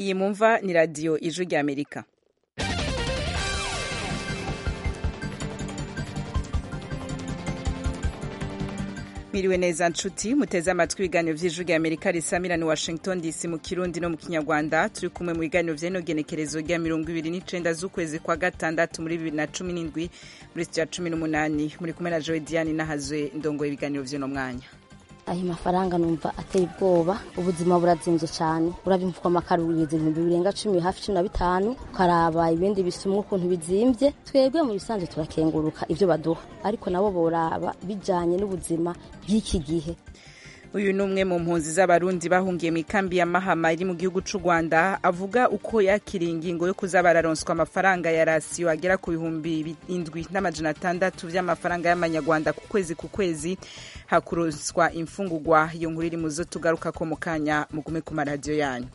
iyi mumva ni radiyo ijwi ry'amerika mwiriwe neza nshuti muteze amatwi ibiganiro vy'ijwi ry'amerika risamira ni washington dc mu kirundi no mu kinyarwanda turi kumwe mu biganiro vy'ino genekerezo rya mirongo ibiri n'icenda z'ukwezi kwa gatandatu muri bibiri na cumi n'indwi muri sitiyo ya cumi n'umunani muri kumwe na jowe diane nahazwe ndongoye ibiganiro vy'uno mwanya ayo mafaranga numva ateye ubwoba ubuzima burazimvye cane urabimvuka amakaro bigeze ibihumbi birenga cumi hafi cumi na bitanu ukaraba ibindi bisumwa ukuntu bizimvye twebwe mu bisanzwe turakenguruka ivyo baduha ariko nabo boraba bijanye n'ubuzima bw'iki gihe uyu ni umwe mu mpunzi z'abarundi bahungiye mu ikambi ya mahama iri mu gihugu c'u rwanda avuga uko yakiriye ingingo yo kuza bararonswa amafaranga ya rasiyo agera ku bihumbi indwi n'amajana atandatu vy'amafaranga y'amanyarwanda ku kwezi ku kwezi hakuronswa imfungurwa iyo nkuru iri muzo tugaruka ko mu kanya mugume ku maradiyo yanyu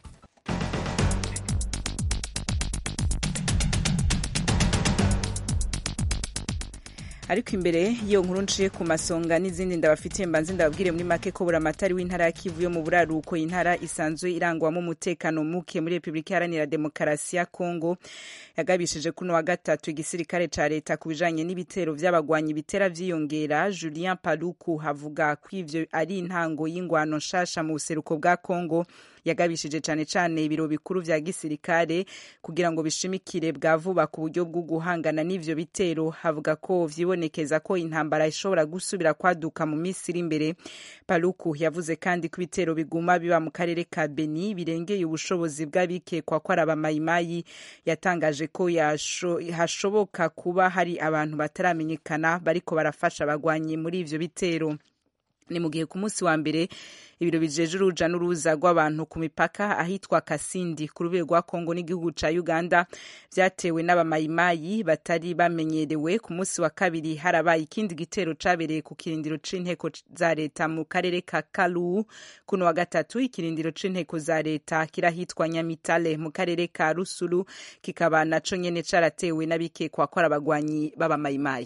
ariko imbere y'iyo nkuru nciye ku masonga n'izindi ndabafitiye mbanze ndababwire muri make ko buramatari w'intara ya kivu yo mu buraruko intara isanzwe irangwamo umutekano muke muri repubulika iharanira demokarasi ya kongo yagabishije kuno wa gatatu igisirikare ca leta ku bijanye n'ibitero vy'abagwanyi bitera vyiyongera julien paluku havuga ko ivyo ari intango y'ingwano nshasha mu buseruko bwa kongo yagabishije cane cane ibiro bikuru vya gisirikare kugira ngo bishimikire bwa vuba ku buryo bwo guhangana n'ivyo bitero havuga ko vyibonekeza ko intambara ishobora gusubira kwaduka mu minsi iri imbere paluku yavuze kandi ko ibitero biguma biba mu karere ka beni birengeye ubushobozi bw'abikekwa ko ari abamayimayi yatangaje ko hashoboka kuba hari abantu bataramenyekana bariko barafasha abagwanyi muri ivyo bitero ni mu gihe ku munsi wa mbere ibiro bijeje uruja n'uruza rw'abantu ku mipaka ahitwa kasindi ku rubero rwa kongo n'igihugu ca uganda vyatewe n'abamayimayi batari bamenyerewe ku munsi wa kabiri harabaye ikindi gitero cabereye ku kirindiro c'inteko za leta mu karere ka kalu kuno wa gatatu ikirindiro c'inteko za leta kirahitwa nyamitale mu karere ka rusuru kikaba naco nyene caratewe n'abikekwa ko ari abagwanyi b'abamayimayi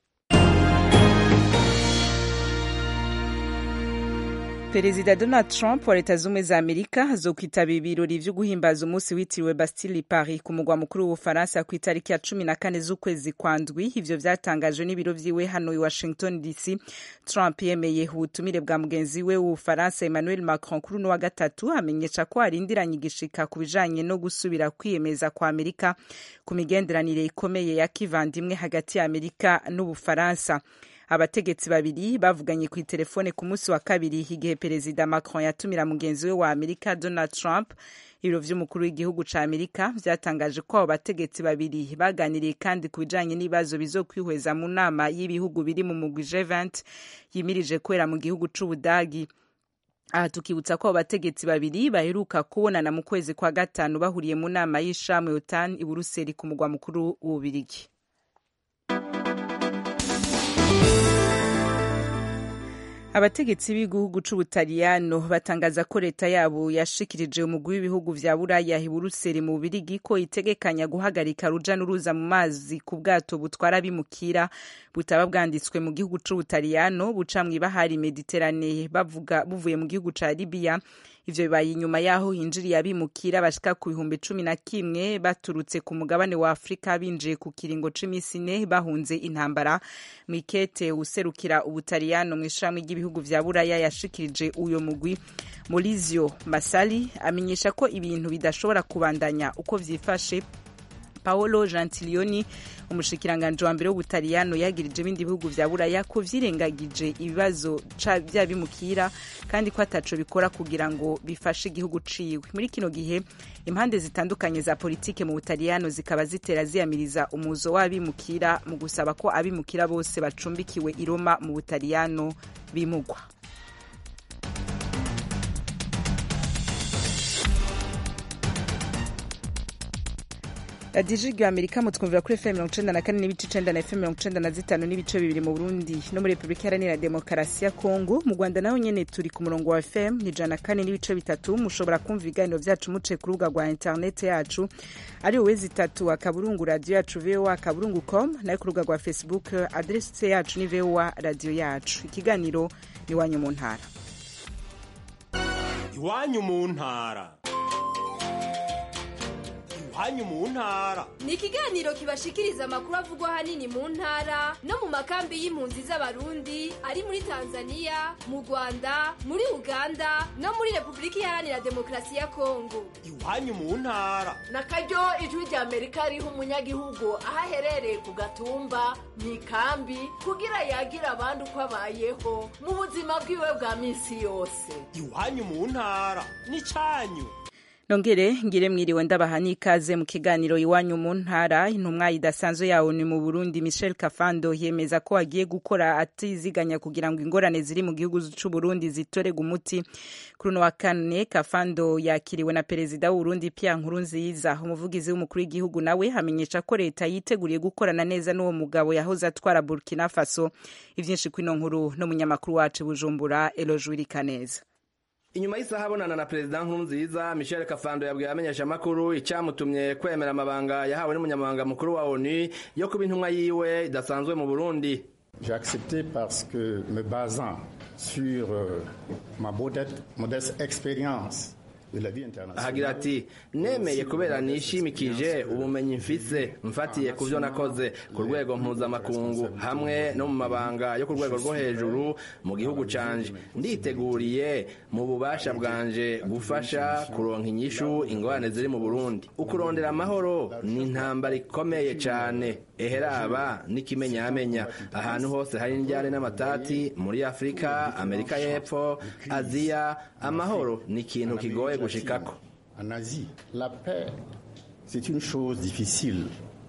perezida donald trump wa leta z'ubumwe za amerika azokwitabira ibirori vyo guhimbaza umunsi witiriwe bastille paris ku mugwa mukuru w'ubufaransa ku itariki ya cumi na kane z'ukwezi kwa ndwi ivyo vyatangajwe n'ibiro vyiwe hano i washington dc trump yemeye ubutumire bwa mugenzi we w'ubufaransa emmanuel macron kuri uno wa gatatu amenyesha ko arindiranye igishika ku bijanye no gusubira kwiyemeza kwa amerika ku migenderanire ikomeye ya kivandimwe hagati ya amerika n'ubufaransa abategetsi babiri bavuganye ku itelefone ku munsi wa kabiri igihe perezida macron yatumira mugenzi we wa amerika donald trump ibiro vy'umukuru w'igihugu ca amerika vyatangaje ko abo bategetsi babiri baganiriye kandi ku bijanye n'ibibazo bizokwihweza mu nama y'ibihugu biri mu mugwi g20 yimirije kwera mu gihugu c'ubudagi aha tukibutsa ko abo bategetsi babiri baheruka kubonana mu kwezi kwa gatanu bahuriye mu nama y'ishamwe otan i buruseli ku mugwa mukuru w'ububirigi abategetsi b'igihugu c'ubutaliyano batangaza ko leta yabo yashikirije umugwi w'ibihugu vya buraya i buruseli mu bubirigi ko itegekanya guhagarika ruja n'uruza mu mazi ku bwato butwara bimukira butaba bwanditswe mu gihugu c'ubutaliyano buca mw'ibahari mediterane bavuga buvuye mu gihugu ca libiya ivyo bibaye inyuma yaho hinjiriye abimukira bashika ku bihumbi cumi na kimwe baturutse ku mugabane wa afurika binjiye ku kiringo c'imisi ine bahunze intambara mwikete userukira ubutaliyano mw'ishami ry'ibihugu vya buraya yashikirije uyo mugwi Maurizio Masali amenyesha ko ibintu bidashobora kubandanya uko vyifashe Paolo Gentiloni umushikiranganje wa mbere w'ubutaliyano yagirije ibindi bihugu vya buraya ko vyirengagije ibibazo vy'abimukira kandi ko ataco bikora kugira ngo bifashe igihugu ciwe muri kino gihe impande zitandukanye za politike mu butaliyano zikaba zitera ziyamiriza umuzo w'abimukira mu gusaba ko abimukira bose bacumbikiwe i Roma mu butaliyano bimugwa radiyo ijwi amerika mutwumvira kuri fm mirongo icenda na kane n'ibice icenda na fm mirongo icenda na zitanu n'ibice bibiri mu burundi no muri repubulika iharanira demokarasi ya kongo mu rwanda naho nyene turi ku murongo wa fm ni ijana na kane n'ibice bitatu mushobora kumva ibiganiro vyacu muciye ku rubuga rwa interinete yacu ari uwezi itatu akaburungu radiyo yacu voa akaburungu com nayo ku rubuga rwa facebook adrese yacu ni voa radiyo yacu ikiganiro ni iwanyu mu ntara iwanyu mu ntara iwanyu mu ntara ni ikiganiro kibashikiriza amakuru avugwa ahanini mu ntara no mu makambi y'impunzi z'abarundi ari muri tanzania mu rwanda muri uganda no muri repubulika iharanira demokarasi ya kongo iwanyu mu ntara na karyo ijwi rya amerika riha umunyagihugu aho aherereye ku gatumba mu ikambi kugira yagira abandi uko abayeho mu buzima bwiwe bwa minsi yose iwanyu mu ntara n'icyanyu nongere ngire mwiriwe ndabaha n'ikaze mu kiganiro iwanyu mu ntara intumwa idasanzwe yawo ni mu burundi michel kafando yemeza ko agiye gukora atiziganya kugira ngo ingorane ziri mu gihugu c'u burundi zitorega umuti kuri uno wa kane kafando yakiriwe na perezida w'uburundi pierre nkurunziza umuvugizi w'umukuru w'igihugu nawe amenyesha ko leta yiteguriye gukorana neza n'uwo mugabo yahoze atwara burkina faso ivyinshi kw'ino nkuru n'umunyamakuru wacu bujumbura elojwirikaneza inyuma y'isaha abonana na perezida nkurunziza michel kafando yabwiye abamenyeshamakuru icyamutumye kwemera amabanga yahawe n'umunyamabanga mukuru wa onu yo kuba intumwa yiwe idasanzwe mu burundi J'ai accepté parce que me basant sur euh, ma modeste, modeste expérience ahagira ati nemeye kubera nishimikije ubumenyi mfise mfatiye ku byo nakoze ku rwego mpuzamakungu hamwe no mu mabanga yo ku rwego rwo hejuru mu gihugu canje nditeguriye mu bubasha bwanje gufasha kuronka inyishu ingorane ziri mu burundi ukurondera amahoro ni intambara ikomeye cane eheraba n'ikimenyamenya ahantu hose hari indyane n'amatati muri afurika amerika y'epfo aziya amahoro ni ikintu kigoye gushikako En Asie, la paix, c'est une chose difficile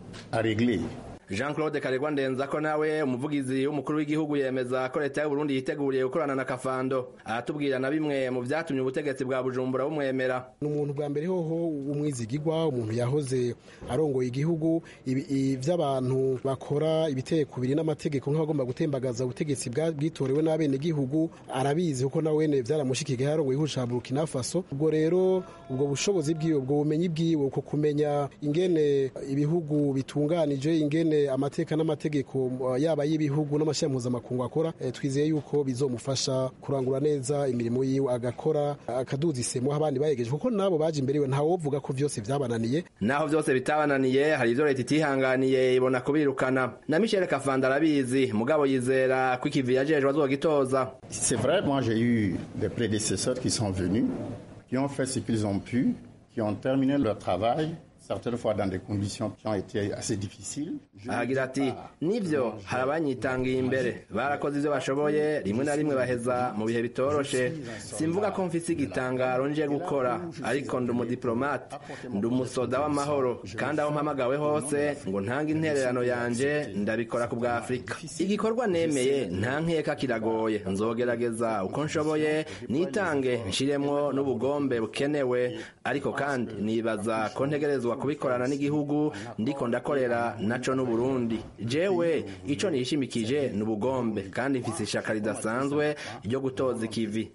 à régler. jean claude karegwa ndenzako nawe umuvugizi w'umukuru w'igihugu yemeza ko leta y'uburundi yiteguriye gukorana na kafando aratubwira na bimwe mu vyatumye ubutegetsi bwa bujumbura bumwemera ni umuntu bwa mbere hoho w'umwizigirwa umuntu yahoze arongoye igihugu ivy'abantu bakora ibiteye kubiri n'amategeko nk'abagomba gutembagaza ubutegetsi bwitorewe n'abenegihugu arabizi kuko nawe wene vyaramushikiye yarongoye igihugu ca burkina faso ubwo rero ubwo bushobozi bwiwe ubwo bumenyi bwiwe uko kumenya ingene ibihugu bitunganije ingene amateka n'amategeko yaba y'ibihugu n'amashyirahamwe mpuzamakungu akora twizeye yuko bizomufasha kurangura neza imirimo yiwe agakora akaduza isemo abandi bayegeje kuko nabo baje imbere iwe ntawovuga ko vyose vyabananiye naho vyose bitabananiye hari ivyo leta itihanganiye ibona kubirukana na michel kafanda arabizi mugabo yizera ko ikivi yajejwe azogitoza C'est vrai, moi j'ai eu des prédécesseurs qui sont venus, qui ont fait ce qu'ils ont pu, qui ont terminé leur travail, certaines fois dans des conditions qui ont été assez difficiles. ahagira ati nivyo hari abanyitangiye imbere barakoze ivyo bashoboye rimwe na rimwe baheza mu bihe bitoroshe simvuga ko mfise igitangaro nje gukora ariko ndi umudiplomate ndi umusoda w'amahoro kandi aho mpamagawe hose ngo ntange intererano yanje ndabikora ku bwa afurika igikorwa nemeye nta nkeka kiragoye nzogerageza uko nshoboye nitange nshiremwo n'ubugombe bukenewe ariko kandi nibaza ko ntegerezwa kubikorana n'igihugu ndiko ndakorera naco n'uburundi jewe ico nishimikije ni ubugombe kandi mfise ishaka ridasanzwe ryo gutoza ikivi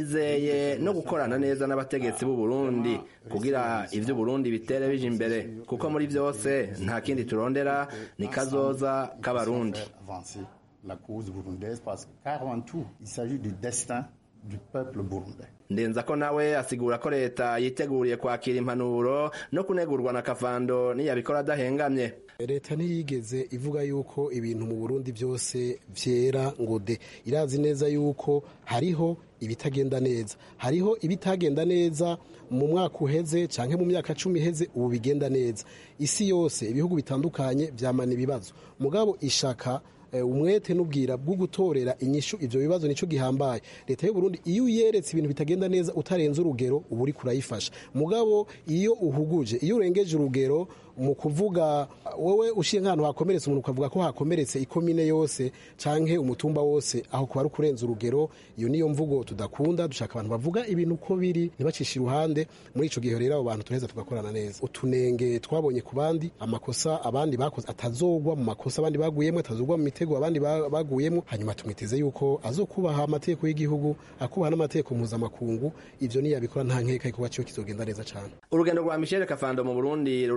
nizeye no gukorana neza n'abategetsi b'u Burundi kugira ivyo Burundi bitere bije imbere kuko muri vyose nta kindi turondera ni kazoza k'abarundi la cause burundaise parce que avant tout il s'agit du destin du peuple burundais ndenza ko nawe asigura ko leta yiteguriye kwakira impanuro no kunegurwa na kavando niyabikora adahengamye leta ntiyigeze ivuga yuko ibintu mu burundi byose vyera ngo de irazi neza yuko hariho ibitagenda neza hariho ibitagenda neza mu mwaka uheze canke mu myaka cumi iheze ubu bigenda neza isi yose ibihugu bitandukanye vyamana ibibazo mugabo ishaka umwete n'ubwira bwo gutorera inyishu ivyo bibazo nico gihambaye leta y'u Burundi iyo uyeretse ibintu bitagenda neza utarenze urugero uba uri kurayifasha mugabo iyo uhuguje iyo urengeje urugero mu kuvuga wowe ushiye nk'ahantu hakomeretse umuntu ukavuga ko hakomeretse ikomine yose canke umutumba wose aho kuba ari ukurenza urugero iyo niyo mvugo tudakunda dushaka abantu bavuga ibintu uko biri ntibacishe iruhande muri ico gihe rero abo bantu turaheza tugakorana neza utunenge twabonye ku bandi amakosa abandi bakoze atazogwa mu makosa abandi baguyemo atazogwa mu mitego abandi baguyemo hanyuma tumwiteze yuko azokubaha amategeko y'igihugu akubaha n'amategeko mpuzamakungu ivyo niyabikora nta nkeka yuko baciwe kizogenda neza cane urugendo rwa Michel Kafando mu Burundi rurangira kuri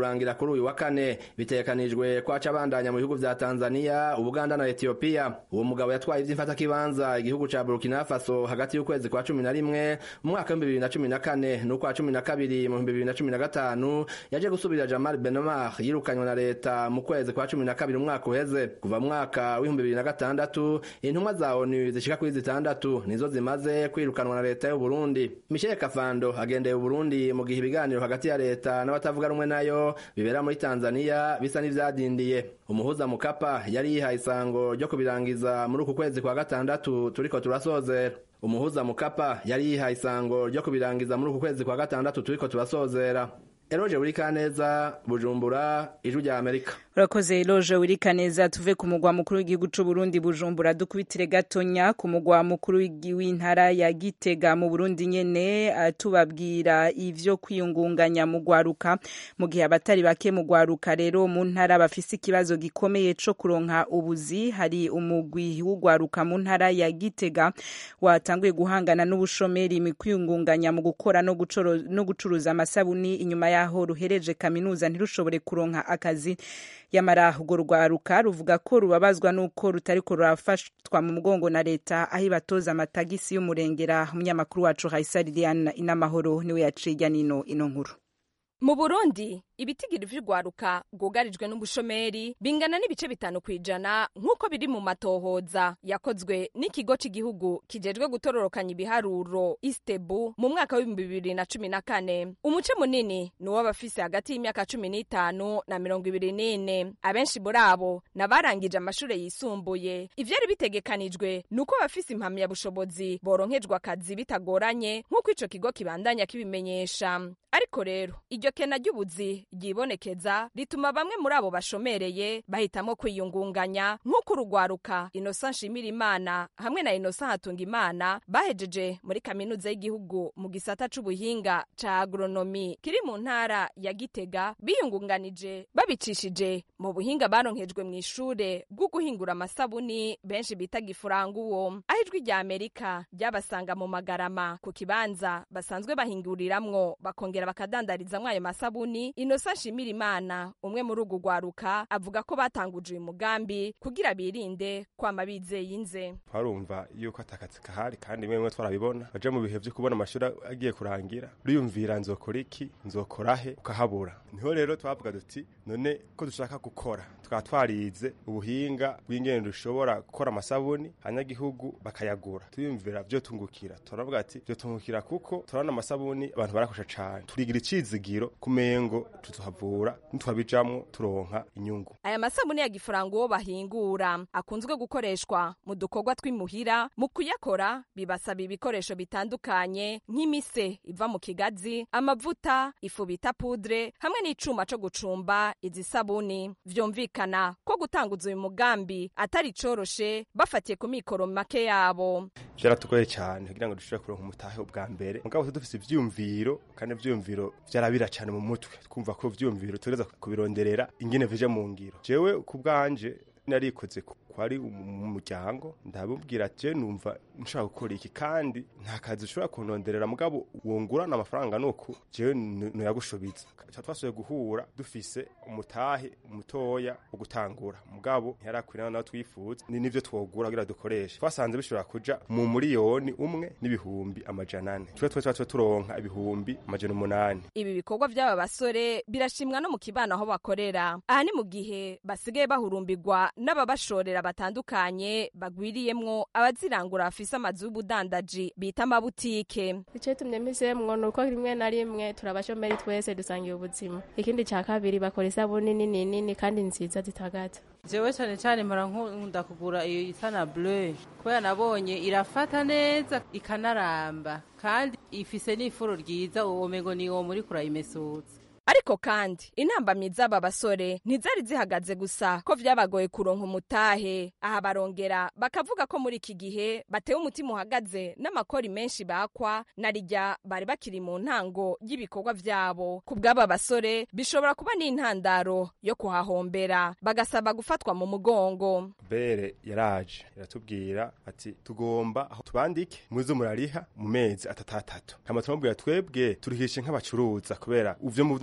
kuri uyu wa kane bitegekanijwe ko aca abandanya mu bihugu vya tanzania ubuganda na etiyopiya uwo mugabo yatwaye ivy'imfatakibanza igihugu ca burkina faso hagati y'ukwezi kwa cumi na rimwe mu mwaka w'ibihumbi bibiri na cumi na kane n'ukwa cumi na kabiri mu bihumbi bibiri na cumi na gatanu yaje gusubirira jamal benomar yirukanywe na leta mu kwezi kwa cumi na kabiri umwaka uheze kuva mu mwaka w'ibihumbi bibiri na gatandatu intumwa za onu zishika kuri zitandatu nizo zimaze kwirukanwa na leta y'uburundi michel kafando agendeye uburundi mu gihe ibiganiro hagati ya leta n'abatavuga rumwe nayo bibera muri tanzania bisa n'ivyadindiye umuhuza mukapa yari yihaye isango ryo kubirangiza muri uku kwezi kwa gatandatu turiko turasozera umuhuza mukapa yari yihaye isango ryo kubirangiza muri uku kwezi kwa gatandatu turiko turasozera eroje buri kaneza bujumbura ijwi rya amerika urakoze eloge wirika neza tuve ku mugwa mukuru w'igihugu c'u Burundi bujumbura dukubitire gatonya ku mugwa mukuru w'intara ya Gitega mu Burundi nyene tubabwira ivyo kwiyungunganya mu gwaruka mu gihe abatari bake mu gwaruka rero mu ntara bafise ikibazo gikomeye co kuronka ubuzi hari umugwi w'ugwaruka mu ntara ya Gitega watanguye guhangana n'ubushomeri mu kwiyungunganya mu gukora no, no gucuruza amasabuni inyuma yaho ruhereje kaminuza ntirushobore kuronka akazi yamara urwo rwaruka ruvuga ko rubabazwa n'uko rutariko rurafashwa mu mugongo na leta aho ibatoza amatagisi y'umurengera umunyamakuru wacu Haisa Liliane inamahoro niwe yaciye ijya nino ino nkuru mu burundi ibitigiri vy'urwaruka rwugarijwe n'ubushomeri bingana n'ibice bitanu kw'ijana nk'uko biri mu matohoza yakozwe n'ikigo cy'igihugu kijejwe gutororokanya ibiharuro istebu mu mwaka w'ibihumbi bibiri na cumi na kane umuce munini ni uw'abafise hagati y'imyaka cumi n'itanu na mirongo ibiri n'ine abenshi muri abo n'abarangije amashure yisumbuye ivyari bitegekanijwe ni uko abafise impamyabushobozi boronkejwe akazi bitagoranye nk'uko ico kigo kibandanya kibimenyesha ariko rero iryo kena ry'ubuzi ryibonekeza rituma bamwe muri abo bashomereye bahitamo kwiyungunganya nk'uko urugwaruka inosa nshimira imana hamwe na inosa hatunga imana bahejeje muri kaminuza y'igihugu mu gisata c'ubuhinga ca agronomi kiri mu ntara ya gitega biyungunganije babicishije mu buhinga baronkejwe mu ishure bwo guhingura amasabuni benshi bita gifuranguwo aho ijwi rya amerika ryabasanga mu magarama ku kibanza basanzwe bahinguriramwo bakongera bakadandarizamwo ayo masabuni inosa nshimira imana umwe muri urwo rwaruka avuga ko batanguje uyu mugambi kugira birinde kwama bizeye inze twarumva yuko atakazi kahari kandi bimwe twarabibona baja mu bihe vyo kubona amashuri agiye kurangira uriyumvira nzokora iki nzokora he ukahabura niho rero twavuga duti none ko dushaka gukora tukaba twarize ubuhinga bw'ingene dushobora gukora amasabuni abanyagihugu bakayagura tuyumvira vyo tungukira turavuga ati vyo tungukira kuko turabona amasabuni abantu barakosha cane turigira icizigiro kumengo tuzohavura nitwabijamwo turonka inyungu aya masabuni ya gifaranga uwo bahingura akunzwe gukoreshwa mu dukorwa tw'imuhira mu kuyakora bibasaba ibikoresho bitandukanye nk'imise iva mu kigazi amavuta ifu bita pudre hamwe n'icuma co gucumba izi sabuni vyumvikana ko gutanguza uyu mugambi atari coroshe bafatiye ku mikoro make yabo vyaratugoye cane kugira ngo dushobore kuronka umutahe ubwa mbere mugabo dufise ivyumviro kandi ivyumviro vyarabira cane mu mutwe twumva ko vyumviro tugereza kubironderera ingene vije mu ngiro jewe ku bwanje narikoze kwari umuryango ndabubwira je numva nshaka gukora iki kandi nta kazi ushobora kunonderera mugabo wungurana amafaranga nuko jewe noyagushobiza ca twasuye guhura dufise umutahe mutoya wo gutangura mugabo ntiyarakwirana nawe twifuza ni nivyo twogura kugira dukoreshe twasanze bishobora kuja mu muriyoni umwe n'ibihumbi amajana ane twe twe twe turonka ibihumbi amajana umunani ibi bikorwa vy'aba basore birashimwa no mu kibano aho bakorera aha ni mu gihe basigaye bahurumbirwa n'ababashorera batandukanye bagwiriyemwo abazirangura bafise amazu y'ubudandaji bita amabutike icyo tumye mpisemo ni uko rimwe na rimwe turabashomeri twese dusangiye ubuzima ikindi cya kabiri bakora isabuni nini nini kandi nziza zitagaza jewe cyane cyane mpora nkunda kugura iyo isa na bleu kubera nabonye irafata neza ikanaramba kandi ifise n'ifuro ryiza uwo mengo ni uwo muri kurayimesutsa ariko kandi intambamyi z'aba basore ntizari zihagaze gusa ko vyabagoye kuronka umutahe aha barongera bakavuga ko muri iki gihe batewe umutima uhagaze n'amakori menshi bakwa na rijya bari bakiri mu ntango y'ibikorwa vyabo ku bw'aba basore bishobora kuba n'intandaro yo kuhahombera bagasaba gufatwa mu mugongo bere yaraje iratubwira ati tugomba aho tubandike muze murariha mu mezi atatatatu hama turamubwira twebwe turihishe nk'abacuruza kubera uvyo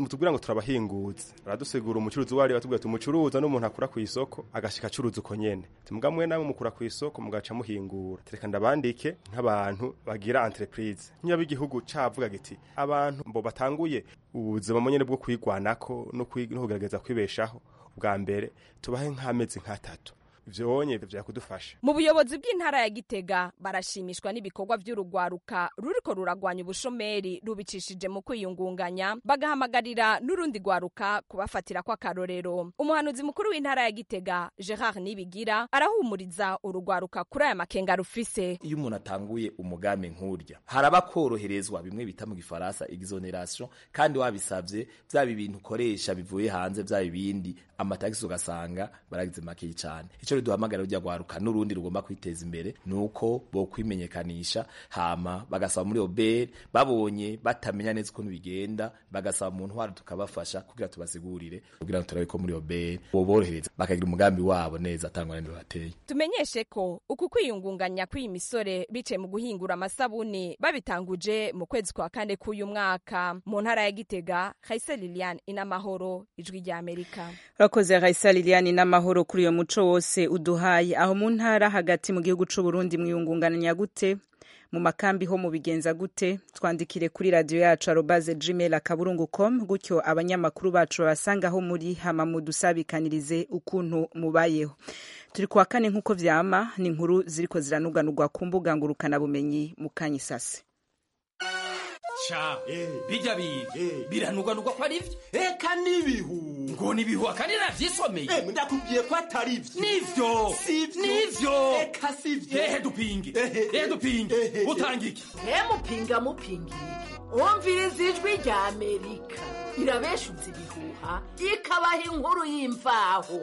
mutubwira ngo turabahinguza baradusigura umucuruzi wari batubwira ati umucuruza n'umuntu akura ku isoko agashika acuruza uko nyene timuga mwe namwe mukura ku isoko mugaca muhingura tereka ndabandike nk'abantu bagira entreprise nk'iyo igihugu cavuga giti abantu mbo batanguye ubuzima nyene bwo kwigwanako no kwi- no kugerageza kwibeshaho bwa mbere tubahe nk'amezi nk'atatu ivyo wonye vyakudufasha mu buyobozi bw'intara ya gitega barashimishwa n'ibikorwa vy'urugwaruka ruriko ruragwanya ubushomeri rubicishije mu kwiyungunganya bagahamagarira n'urundi rwaruka kubafatira kw'akarorero umuhanuzi mukuru w'intara ya gitega gerard nibigira arahumuriza urugwaruka kuri aya makenga rufise iyo umuntu atanguye umugambi nk'urya haraba koroherezwa bimwe bita mu gifaransa exoneration kandi wabisavye vyaba ibintu ukoresha bivuye hanze vyaba ibindi amatagisi ugasanga baragize makeyi cane ico riduhamagara rujya rwaruka n'urundi rugomba kwiteza imbere nuko bo kwimenyekanisha hama bagasaba muri obere babonye batamenya neza ukuntu bigenda bagasaba mu ntwaro tukabafasha kugira tubasigurire kugira ngo turabe ko muri obere boborohereza bakagira umugambi wabo neza atangwa n'indi bateye tumenyeshe ko uku kwiyungunganya kw'iyi misore biciye mu guhingura amasabuni babitanguje mu kwezi kwa kane k'uyu mwaka mu ntara ya gitega haise liliane inamahoro ijwi rya amerika urakoze raisa liliane n'amahoro kuri uyo muco wose uduhaye aho mu ntara hagati mu gihugu c'u Burundi mwiyungunganya gute mu makambi ho mubigenza gute twandikire kuri radiyo yacu arobaze gmail akaburungu com gutyo abanyamakuru bacu babasangaho muri hama mudusabikanirize ukuntu mubayeho turi kuwa kane nk'uko vyama ni inkuru ziriko ziranuganurwa ku mbuga ngurukanabumenyi mu kanyisase ca bijya biga biranugwanugwa ko ari vyo eka n'ibihu ngo ni ibihuha kandi navyisomeye Eh, ndakubwiye ko atari vyo nivyo Sivyo. nivyo eka sivyo ehe dupinge ehe dupinge utanga iki mupinga mupinga iki umviriza ijwi rya amerika irabeshutse ibihuha ikabaha inkuru y'imvaho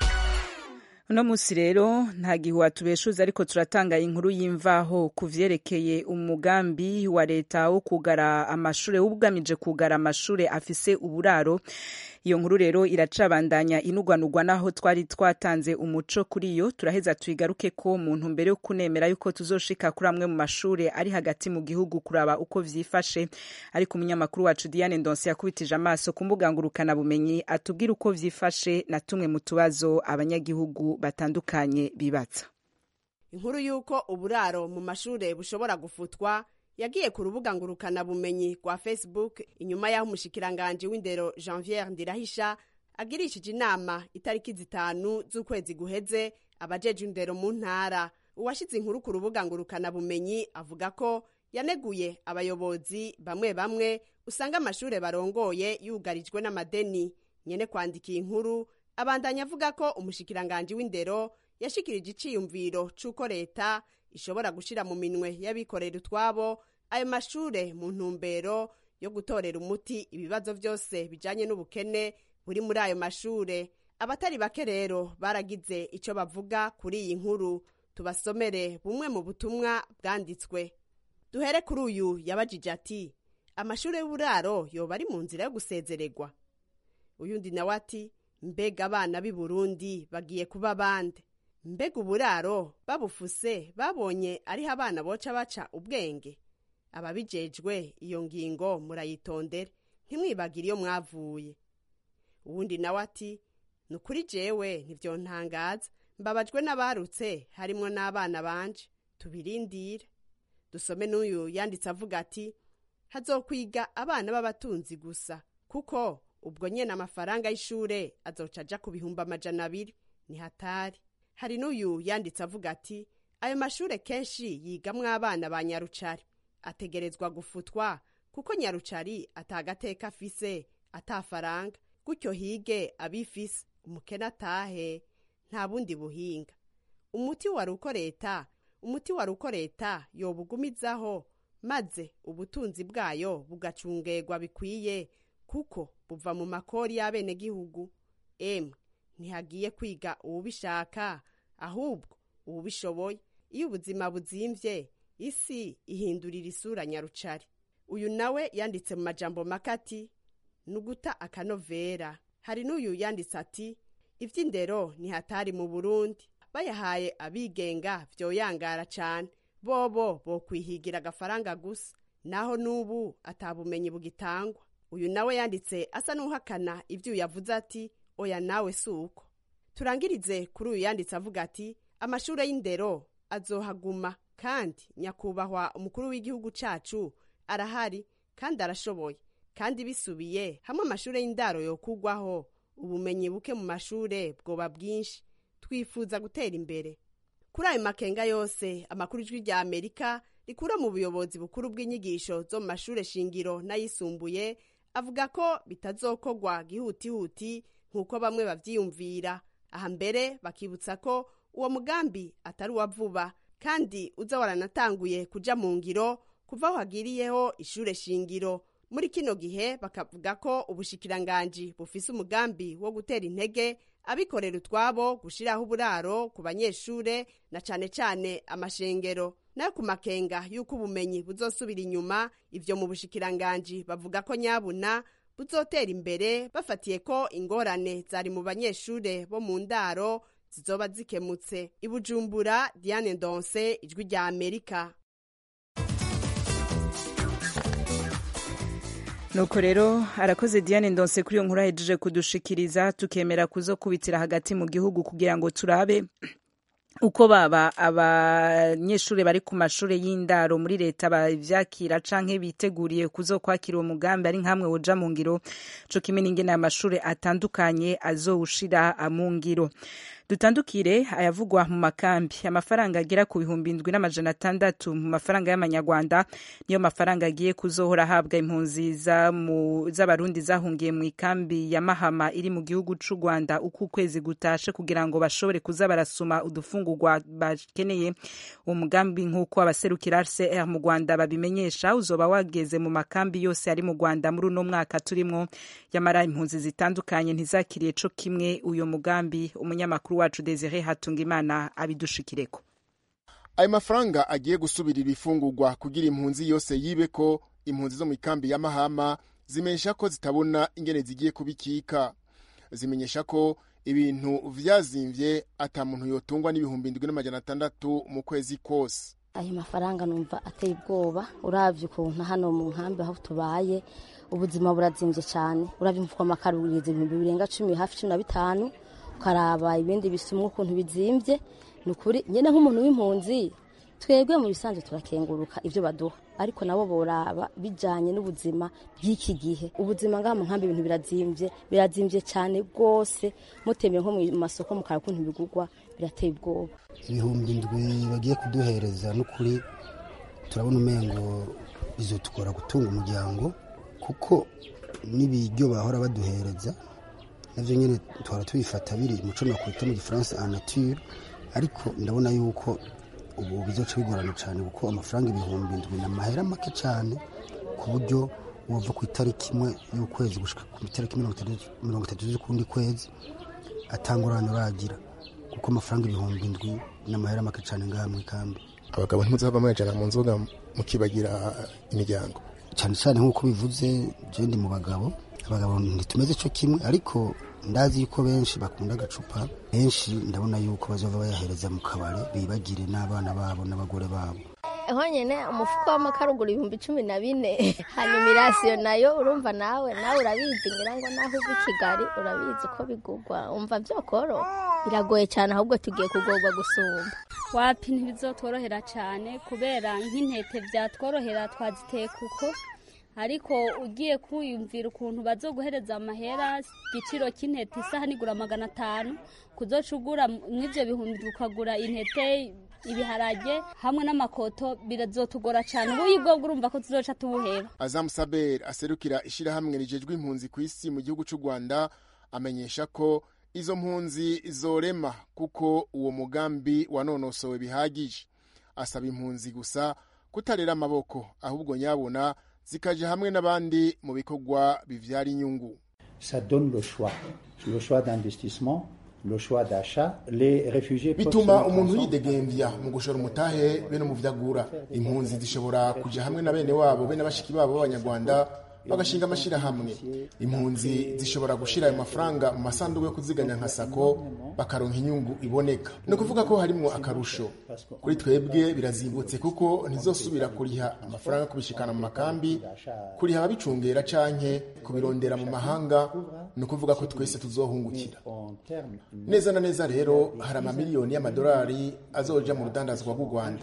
uno munsi rero nta gihuha tubeshuza ariko turatanga inkuru y'imvaho ku vyerekeye umugambi wa leta wo kugara amashure ugamije kugara amashure afise uburaro iyo nkuru rero iracabandanya inugwanugwa naho twari twatanze umuco kuri yo turaheza tuyigaruke ko mu ntumbero yo kunemera yuko tuzoshika kuri amwe mu mashure ari hagati mu gihugu kuraba uko vyifashe ariko umunyamakuru wacu Diane Ndonse yakubitije amaso ku mbuga ngurukana bumenyi atubwira uko vyifashe na tumwe mu tubazo abanyagihugu batandukanye bibaza inkuru y'uko uburaro mu mashure bushobora gufutwa yagiye ku rubuga ngurukana bumenyi rwa facebook inyuma y'aho umushikiranganji w'indero janviere ndirahisha agirishije inama itariki zitanu z'ukwezi guheze abajeje indero mu ntara uwashize inkuru ku rubuga ngurukana bumenyi avuga ko yaneguye abayobozi bamwe bamwe usanga amashure barongoye yugarijwe n'amadeni nyene kwandika iyi nkuru abandanya avuga ko umushikiranganji w'indero yashikirije iciyumviro c'uko leta ishobora gushira mu minwe y'abikorera utwabo ayo mashure mu ntumbero yo gutorera umuti ibibazo vyose bijanye n'ubukene buri muri ayo mashure abatari bake rero baragize ico bavuga kuri iyi nkuru tubasomere bumwe mu butumwa bwanditswe duhere kuri uyu yabajije ati amashure y'uburaro yoba ari mu nzira yo gusezererwa uyundi nawe ati mbega abana b'i burundi bagiye kuba bande mbega uburaro babufuse babonye ariho abana boca baca ubwenge ababijejwe iyo ngingo murayitondere ntimwibagire iyo mwavuye uwundi nawe ati ni ukuri jewe ntivyontangaza mbabajwe n'abarutse harimwo n'abana banje tubirindire dusome n'uyu yanditse avuga ati hazokwiga abana b'abatunzi gusa kuko ubwo nyene amafaranga y'ishure azoca aja ku bihumbi amajana abiri ni hatari hari n'uyu yanditse avuga ati ayo mashure kenshi yigamwo abana ba nyarucari ategerezwa gufutwa kuko nyarucari atagateka afise atafaranga gutyo hige abifise umukene atahe nta bundi buhinga umuti wari uko leta umuti wari uko leta yobugumizaho maze ubutunzi bwayo bugacungerwa bikwiye kuko buva mu makori y'abenegihugu emwe ntihagiye kwiga uwubishaka ahubwo uwubishoboye iyo ubuzima buzimvye isi ihindurira isura nyarucari uyu nawe yanditse mu majambo makati nuguta akanovera hari n'uyu yanditse ati ivy'indero ntihatari mu burundi bayahaye abigenga vyoyangara cane bobo bokwihigira agafaranga gusa naho n'ubu atabumenyi bugitangwa uyu nawe yanditse asa n'uhakana ibyo uyu yavuze ati oya nawe si uko turangirize kuri uyu yanditse avuga ati amashuri y'indero azohaguma kandi nyakubahwa umukuru w'igihugu cacu arahari kandi arashoboye kandi bisubiye hamwe amashuri y'indaro yokugwaho ubumenyi buke mu mashure bwoba bwinshi twifuza gutera imbere kuri ayo makenga yose amakuru ijwi rya amerika rikura mu buyobozi bukuru bw'inyigisho zo mu mashure shingiro n'ayisumbuye avuga ko bitazokogwa gihutihuti nk'uko bamwe bavyiyumvira aha mbere bakibutsa ko uwo mugambi atari uwa vuba kandi uza waranatanguye kuja mu ngiro kuva aho hagiriyeho ishure shingiro muri kino gihe bakavuga ko ubushikiranganji bufise umugambi wo gutera intege abikorera utwabo gushiraho uburaro ku banyeshure na cane cane amashengero nayo ku makenga y'uko ubumenyi buzosubira inyuma ivyo mu bushikiranganji bavuga ko nyabuna buzotera imbere bafatiye ko ingorane zari mu banyeshure bo mu ndaro zizoba zikemutse ibujumbura diane ndonse ijwi rya amerika nuko rero arakoze diane ndonse kuri iyo nkuru ahejeje kudushikiriza tukemera kuzokubitira hagati mu gihugu kugira ngo turabe uko baba abanyeshuri bari ku mashuri y'indaro muri leta bavyakira canke biteguriye kuzokwakira uwo mugambi ari nkamwe woja mu ngiro co kimwe n'ingene amashuri atandukanye azowushira mu ngiro dutandukire ayavugwa mu makambi amafaranga agera ku bihumbi indwi n'amajana atandatu mu mafaranga y'amanyarwanda niyo mafaranga agiye kuzohora ahabwa impunzi z'abarundi zahungiye mu ikambi ya mahama iri mu gihugu c'u rwanda uko ukwezi gutashe kugira ngo bashobore kuza barasuma udufungurwa bakeneye uwo mugambi nk'uko abaserukira rcr mu rwanda babimenyesha uzoba wageze mu makambi yose ari mu rwanda muri uno mwaka turimwo yamara impunzi zitandukanye ntizakiriye co kimwe uyo mugambi umunyamakuru wacu Desire Hatungimana abidushikireko ayo mafaranga agiye gusubira ibifungurwa kugira impunzi yose yibe ko impunzi zo mu ikambi ya mahama zimenyesha ko zitabona ingene zigiye kubikika zimenyesha ko ibintu vyazimvye ata muntu yotungwa n'ibihumbi indwi n'amajana atandatu mu kwezi kose ayo mafaranga numva ateye ubwoba uravye ukuntu hano mu nkambi aho tubaye ubuzima burazimvye cyane uravye mfuko amakaro ugeze ibihumbi birenga cumi hafi cumi na bitanu ukaraba ibindi bisumwa ukuntu bizimvye ni ukuri nyene nk'umuntu w'impunzi twebwe mu bisanzwe turakenguruka ivyo baduha ariko nabo boraba bijanye n'ubuzima bw'iki gihe ubuzima ngaha mu nkambi ibintu birazimvye birazimvye cyane rwose mutembeye nko mu masoko mukara ukuntu bigurwa birateye ubwoba ibihumbi indwi bagiye kuduhereza n'ukuri turabona umengo bizotugora gutunga umuryango kuko n'ibiryo bahora baduhereza navyo nyene tuhora tubifata biri muco nakwita mu gifaransa en nature ariko ndabona yuko ubu bizoca bigorana cyane kuko amafaranga ibihumbi indwi ni amahera make cyane ku buryo wova ku itariki imwe y'ukwezi gushika ku itariki mirongo itatu z'ukundi kwezi atangurane uragira kuko amafaranga ibihumbi indwi ni amahera make cyane ngaha mu ikambi abagabo ntimuzava muyajana mu nzoga mukibagira imiryango cyane cyane nk'uko bivuze je ndi mu bagabo abagabo ntitumeze cyo kimwe ariko ndazi yuko benshi bakunda agacupa benshi ndabona yuko bazova bayahereza mu kabare bibagire n'abana babo n'abagore babo honyine umufuko w'amakara ugura ibihumbi cumi na bine hanyuma irasiyo nayo urumva nawe nawe urabizi ngira ngo naho uva i kigali urabizi uko bigurwa umva byokoro biragoye cyane ahubwo tugiye kugorwa gusumba wapi ntibizotworohera cyane kubera nk'intete byatworohera twaziteye kuko ariko ugiye kwiyumvira ukuntu bazoguhereza amahera igiciro cy'intete isaha nigura magana atanu kuzoca ugura mw'ibyo bihumbi ukagura intete ibiharage hamwe n'amakoto birazotugora cyane ubuyi bwo urumva ko tuzoca tubuheba azamu saber aserukira ishyirahamwe rijejwe impunzi ku isi mu gihugu cy'u rwanda amenyesha ko izo mpunzi zorema kuko uwo mugambi wanonosowe bihagije asaba impunzi gusa kutarera amaboko ahubwo nyabona zikaja hamwe n'abandi mu bikorwa bivyara inyungu ça donne le choix le choix d'investissement le choix d'achat les réfugiés bituma umuntu yidegemvya mu gushora umutahe bene mu vyagura impunzi zishobora kuja hamwe na bene wabo bene bashiki babo b'abanyarwanda bagashinga amashyirahamwe impunzi zishobora gushyira ayo mafaranga mu masanduku yo kuziganya nka sako bakaronka inyungu iboneka ni ukuvuga ko harimo akarusho kuri twebwe birazimbutse kuko ntizosubira kuriha amafaranga yo kubishikana mu makambi kuriha ababicungera canke kubirondera mu mahanga ni ukuvuga ko twese tuzohungukira neza na neza rero hari amamiliyoni y'amadolari azoja mu rudandazwa rw'u rwanda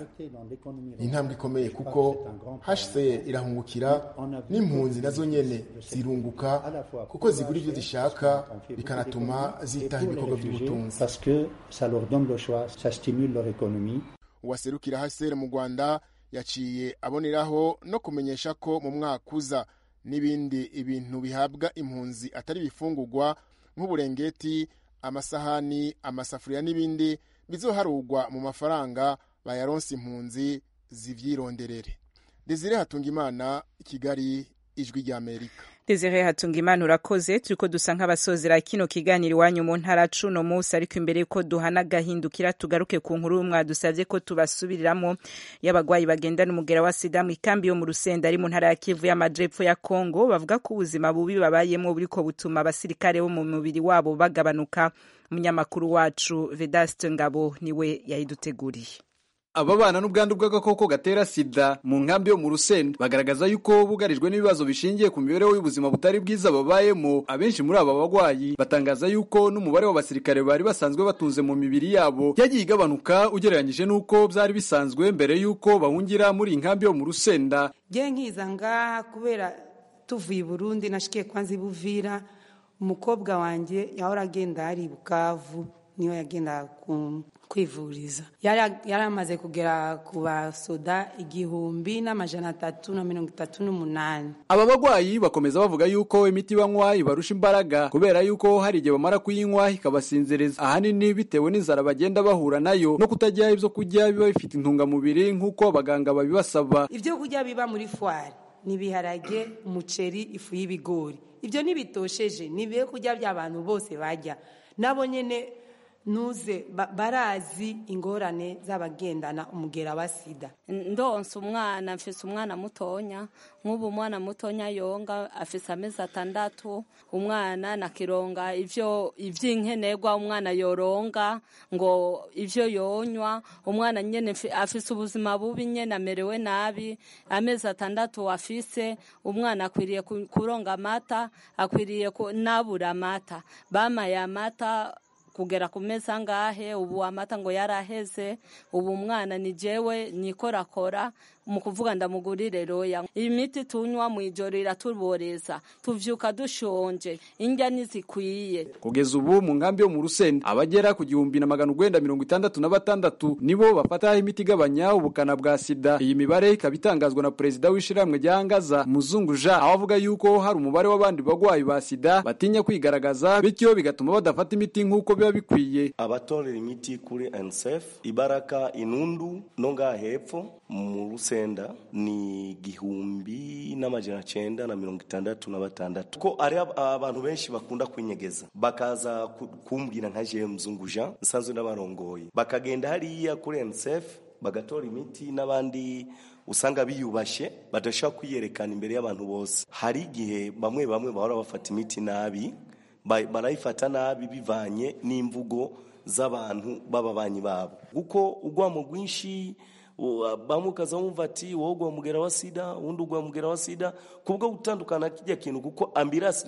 ni intambwe ikomeye kuko hcr irahungukira n'impunzi nazo nyene zirunguka kuko zigura ibyo zishaka bikanatuma zitaho ibikorwa by'ubutunzi parce que ça leur donne le choix, ça stimule leur économie. uwaserukira hcr mu rwanda yaciye aboneraho no kumenyesha ko mu mwaka uza n'ibindi ibintu bihabwa impunzi atari ibifungurwa nk'uburengeti amasahani amasafuriya n'ibindi bizoharugwa mu mafaranga bayaronse impunzi zivyironderere desire hatungimana kigali ijwi ry'amerika Desire hatunga imana urakoze turiko dusa nk'abasozera kino kiganiro iwanyu mu ntara cuno munsi ariko imbere yuko duhana gahindukira tugaruke ku nkuru mwadusavye ko tubasubiriramo y'abagwayi bagendana umugera wa sida mu ikambi yo mu rusenda ari mu ntara ya kivu y'amajepfo ya kongo bavuga ko ubuzima bubi babayemo buriko butuma abasirikare bo mu mubiri wabo bagabanuka umunyamakuru wacu vedaste ngabo niwe yayiduteguriye ababana n'ubwandu bw'agakoko gatera sida mu nkambi yo mu rusenda bagaragaza yuko bugarijwe n'ibibazo bishingiye ku mibereho y'ubuzima butari bwiza babayemo abenshi muri aba bagwayi batangaza yuko n'umubare w'abasirikare bari basanzwe batunze mu mibiri yabo yagiye igabanuka ugereranyije n'uko byari bisanzwe mbere y'uko bahungira muri iyi nkambi yo mu rusenda ngiye nkiza ngaha kubera tuvuye i burundi nashikiye kwanza ibuvira umukobwa wanjye yahora agenda hari i bukavu niyo yagenda kwivuriza yari amaze kugera ku basoda igihumbi n'amajana atatu na mirongo itatu n'umunani aba bagwayi bakomeza bavuga yuko imiti banywa ibarusha imbaraga kubera yuko hari igihe bamara kuyinywa ikabasinziriza ahanini bitewe n'inzara bagenda bahura nayo no kutagira ibyo kurya biba bifite intungamubiri nk'uko abaganga babibasaba ibyo kurya biba muri fwari ni ibiharage umuceri ifu y'ibigori ibyo ntibitosheje ni ibyo kurya by'abantu bose bajya nabo nyine nuze barazi ingorane z'abagendana umugera wa sida ndonsa umwana mfise umwana mutonya nk'ubu umwana mutonya yonga afise amezi atandatu umwana nakironga ivyo ivy'inkenerwa umwana yoronga ngo ivyo yonywa umwana nyene afise ubuzima bubi nyene amerewe nabi amezi atandatu afise umwana akwiriye kuronga amata akwiriye nabura amata bamaye amata kugera ku meza ngahe ubu amata ngo yaraheze ubu umwana ni jewe nikorakora mu kuvuga ndamugurire roya imiti tunywa mu ijoro iratuboreza tuvyuka dushonje indya ntizikwiye kugeza ubu mu nkambi yo mu rusenda abagera ku gihumbi na magana urwenda mirongo itandatu na batandatu nibo bafata imiti igabanya ubukana bwa sida iyi mibare ikaba itangazwa na perezida w'ishirahamwe rya ngaza muzungu jean aho avuga yuko hari umubare w'abandi bagwayi ba sida batinya kwigaragaza bityo bigatuma badafata imiti nk'uko biba bikwiye abatorera imiti kuri nsf ibaraka inundu no ngaha hepfo mu rusenda ni igihumbi n'amajana cyenda na mirongo itandatu na batandatu ko ari abantu benshi bakunda kwinyegeza bakaza kumbwira nka jewe mzungu jean nsanzwe n'abarongoye bakagenda hariya kuri nsf bagatora imiti n'abandi usanga biyubashye badashobora kwiyerekana imbere y'abantu bose hari igihe bamwe bamwe bahora bafata imiti nabi barayifata nabi bivanye n'imvugo z'abantu b'ababanyi babo kuko ugwamo rwinshi bamwe ukaza wumva ati wowe ugwa mugera wa sida uwundi ugwa mugera wa sida kubwo gutandukana kijya kintu kuko ambirasi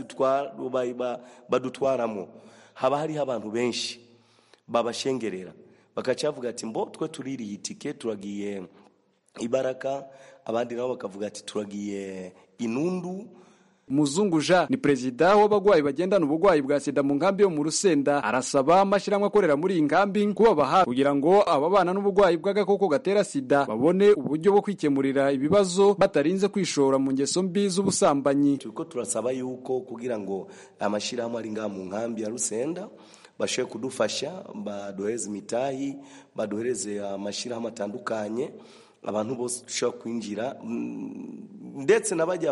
badutwaramo haba hariho abantu benshi babashengerera bakacavuga ati mbo twe tuririye itike turagiye ibaraka abandi nabo bakavuga ati turagiye inundu muzungu jean ni perezida w'abagwayi bagendana ubugwayi bwa sida mu nkambi yo mu rusenda arasaba amashyirahamwe akorera muri iyi nkambi kubaba hafi kugira ngo ababana n'ubugwayi bw'agakoko gatera sida babone uburyo bwo kwikemurira ibibazo batarinze kwishora mu ngeso mbi z'ubusambanyi turiko turasaba yuko kugira ngo amashyirahamwe ari ngaha mu nkambi ya rusenda bashoboye kudufasha baduhereze imitahi baduhereze amashyirahamwe atandukanye abantu bose dushobora kwinjira ndetse n'abajya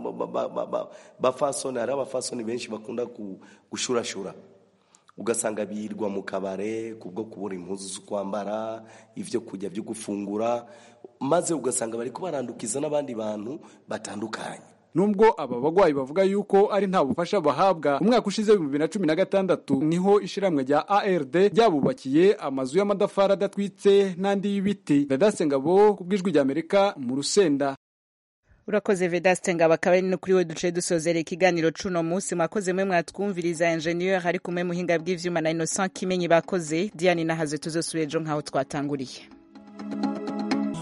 bafasoni hari abafasoni benshi bakunda gushurashura ugasanga birirwa mu kabare kubwo kubura impuzu zo kwambara ibyo kurya byo gufungura maze ugasanga bari kubarandukiza n'abandi bantu batandukanye nubwo aba bagwayi bavuga yuko ari nta bufasha bahabwa umwaka ushize w'ibihumbi bibiri na cumi na gatandatu niho ishiramwe rya ard ryabubakiye amazu y'amadafari adatwitse n'andi y'ibiti vedaste ngabo ku bw'ijwi ry'amerika mu rusenda urakoze vedaste ngabo akaba ari no kuri we duce dusozera ikiganiro cuno munsi mwakoze mwe mwatwumviriza ingenieur ari kumwe muhinga bw'ivyuma na innocent kimenyi bakoze diane nahaze tuzosubira ejo nk'aho twatanguriye